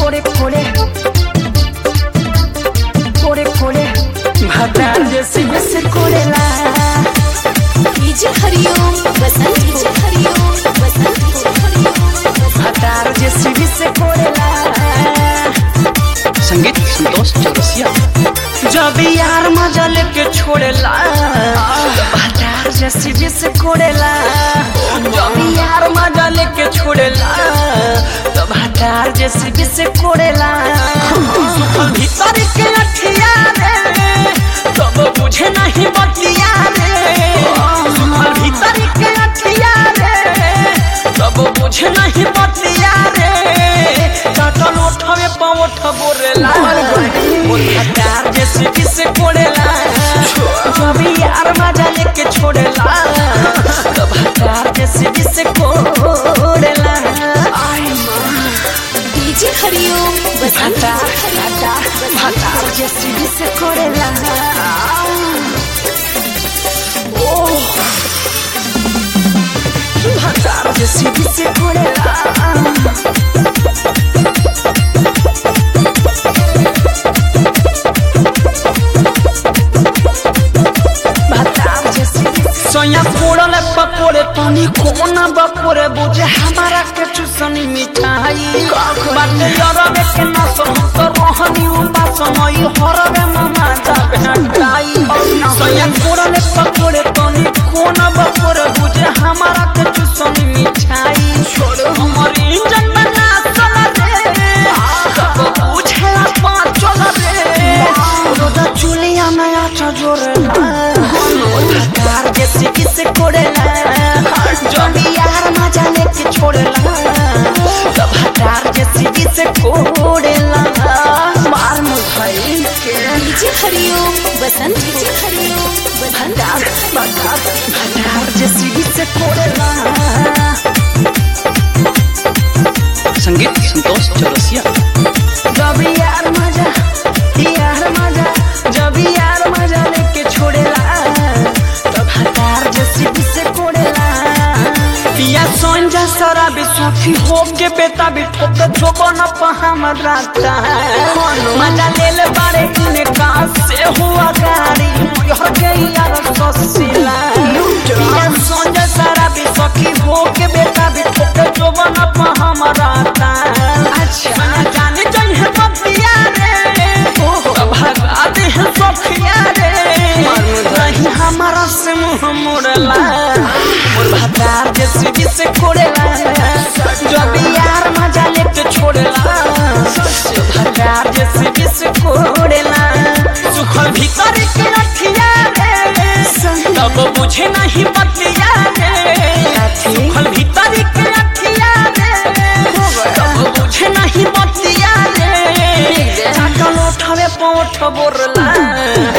कोड़े कोड़े कोड़े कोड़े भतार जैसे जैसे कोड़ेला DJ Hariom Basant DJ Hariom Basant DJ Hariom भतार जैसे जैसे कोड़ेला संगीत संतोष चौरसिया जब यार मजा लेके छोड़ेला तो भतार जैसे जैसे कोड़ेला जब यार मजा लेके छोड़ेला तो भतार जैसे जैसे कोड़ेला सुखल भीतर के अठिया रे तब बुझे नहीं बतिया रे सुखल भीतर के अठिया रे तब बुझे नहीं बतिया रे काटल ओठवे पावठ बोरेला मोर भतार जैसे किसे कोड़ेला जब यार मजा लेके छोड़ेला तो भतार जैसे किसे कोड़ेला आई डीजे हरिओम बसंत भतार डीजे हरिओम भतार जैसे किसे कोड़ेला ओ भतार जैसे किसे कोड़ेला सोया फोड़ल पकोड़े तनी कोना बपोरे बुझे हमारा के चुसनी मिठाई बाटे यरवे के ना हम तो रोहनी उबा समय हरवे ममा जा भेटाई सोया फोड़ल पकोड़े तनी कोना बपोरे बुझे हमारा के चुसनी मिठाई छोड़ हमर इंजन में ना चला रे सब बुझे पाँच चला रे रोदा चुलिया नया चजोरेला भतार जैसे किसे कोड़ेला जब यार मजा लेके छोड़ेला तो भतार जैसे किसे कोड़ेला मार मुझे के डीजे हरिओम बसंत डीजे हरिओम बसंत भतार भतार भतार जैसे किसे कोड़ेला संगीत संतोष चौरसिया जब यार मजा यार मजा जब यार मजा लेके छोड़ेला तो भतार जैसे किसे कोड़ेला पिया सोंजा सारा बिस्वाफी हो के बेटा भी ठोक ठोको न पहाम राता मजा ले ले बारे इने कहाँ से हुआ गाड़ी हो गई यार ससीला पिया सोंजा सारा बिस्वाफी हो के बेटा भी ठोक ठोको न पहाम राता अच्छा जाने चाहिए बतिया रे तो भगा दे सखिया रे नहीं हमारा से मुंह मोड़ला मोर भतार जैसे जिसे कोड़ेला जब यार मजा लेके छोड़ेला तो भतार जैसे जिसे कोड़ेला सुखल भीतर के रखिया रे तब बुझे नहीं बतिया रे सुखल भीतर के रखिया रे तब बुझे नहीं बतिया रे चाकल उठावे पोठ बोरला